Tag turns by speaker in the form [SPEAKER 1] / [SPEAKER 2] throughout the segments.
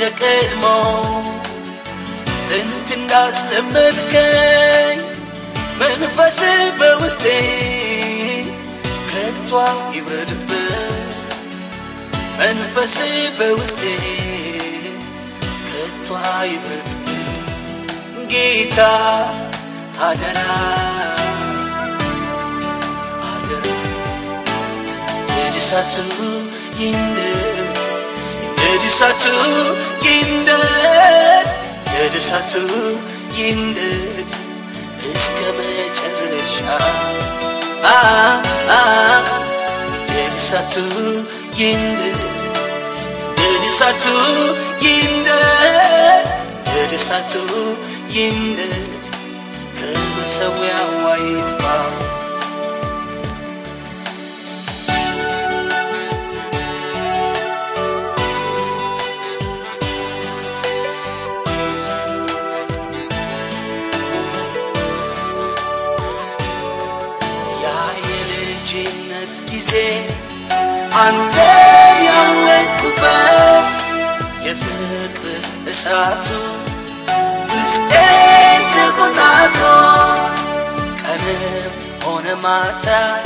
[SPEAKER 1] እንደ ቀድሞ ጥንት እንዳስለመድከኝ መንፈስ በውስጤ ከቷ ይብረድበት መንፈስ በውስጤ ከቷ ይብረድበት ጌታ አደራ አደራ የድሳቱ ይንደድ የድሳቱ ይንደድ የድሳቱ ይንደድ እስከ መጨረሻ አ አ የድሳቱ ይንደድ የድሳቱ ይንደድ የድሳቱ ይንደድ ከመሰዊያው አይጥፋ ያ የልጅነት ጊዜ አንተን ያወቅኩበት የፍቅር እሳቱ ውስጤን ተቆጣጥሮት ቀንም ሆነ ማታ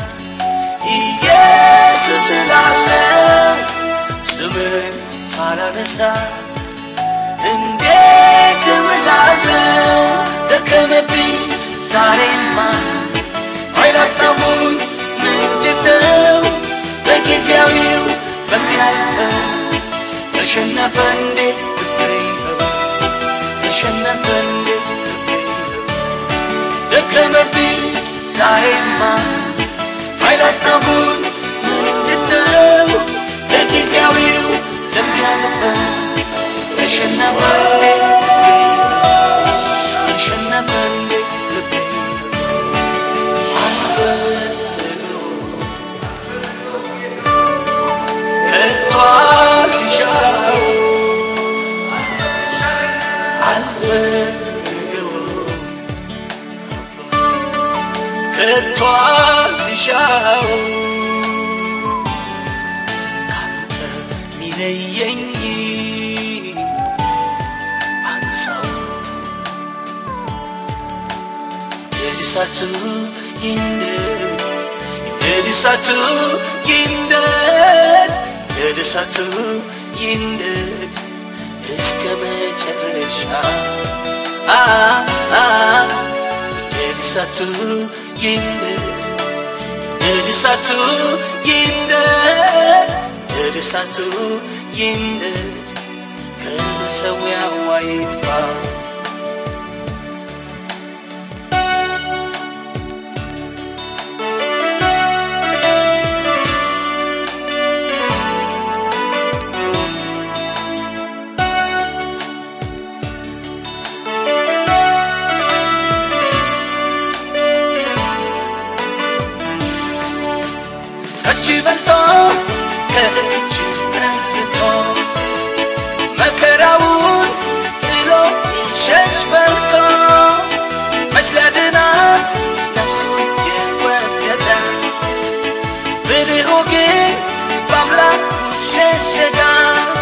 [SPEAKER 1] ኢየሱስ ስላለው ስምን ሳላነሳ እንዴት እምላለሁ ደከመብኝ ዛሬማ አይላጣሙኝ ምንድነው በጊዜያዊው በሚያልፈው ተሸነፈ እንዴ ልቤ ይኸው ተሸነፈ እንዴ ልቤ ይኸው ደከመብኝ ዛሬማ አይላጣሙኝ ምንድነው በጊዜያዊው ለሚያልፈው ተሸነፈ እንዴ ልቤ ይኸው ተሸነፈ እንዴ ልቤ ይኸው ሻው ካንተ ሚለየኝ አንሳው የድሳቱ ይንደድ የድሳቱ ይንደድ የድሳቱ ይንደድ እስከ መጨረሻ አ አ የድሳቱ ይንደድ የድሳቱ ይንደድ የድሳቱ ይንደድ ከመሰዊያው አይጥፋ ከእጅ በልጦ ከእጅ ነግቶ መከራውን ጥሎ ይሸሽ በልቶ መች ሊያድናት ነፍሱ የወደደ ብልሁ ግን በአምላኩ ሸሸጋት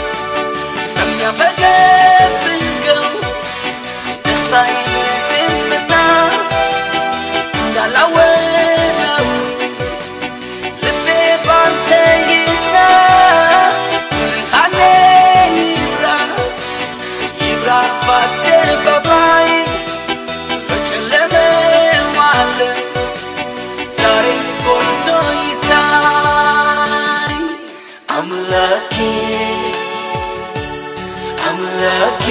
[SPEAKER 1] በሚያፈገፍገው ደስ አይልምና እንዳላወራው ልቤ ባንተ ይጽና ብርሃኔ ይብራ ይብራ በአደባባይ በጨለመው ዓለም ዛሬ ጎልቶ ይታይ አምላኬ አምላኬ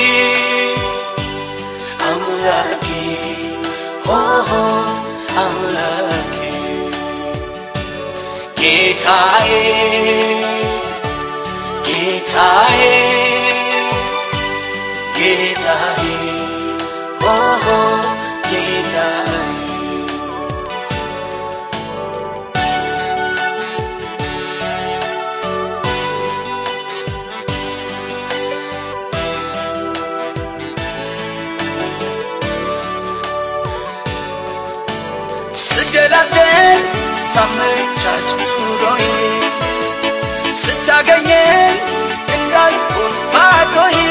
[SPEAKER 1] አምላኬ ሆሆ አምላኬ ጌታዬ ጌታዬ ጌታዬ ኦሆ ጌታዬ ስደላደል ሳመቻች ኑሮዬ ስታገኘኝ እንዳልሆን ባዶዬ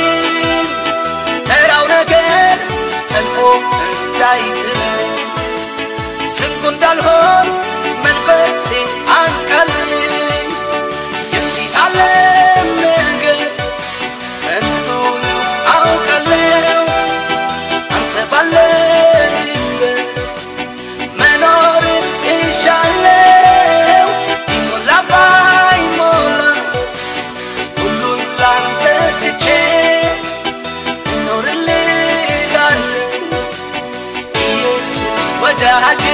[SPEAKER 1] ወዳጄ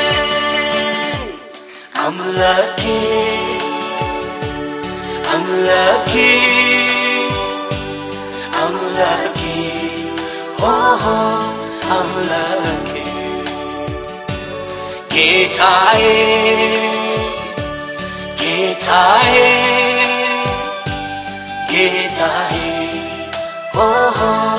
[SPEAKER 1] አምላኬ አምላኬ አምላኬ ሆሆ አምላኬ ጌታዬ ጌታዬ ጌታዬ ሆሆ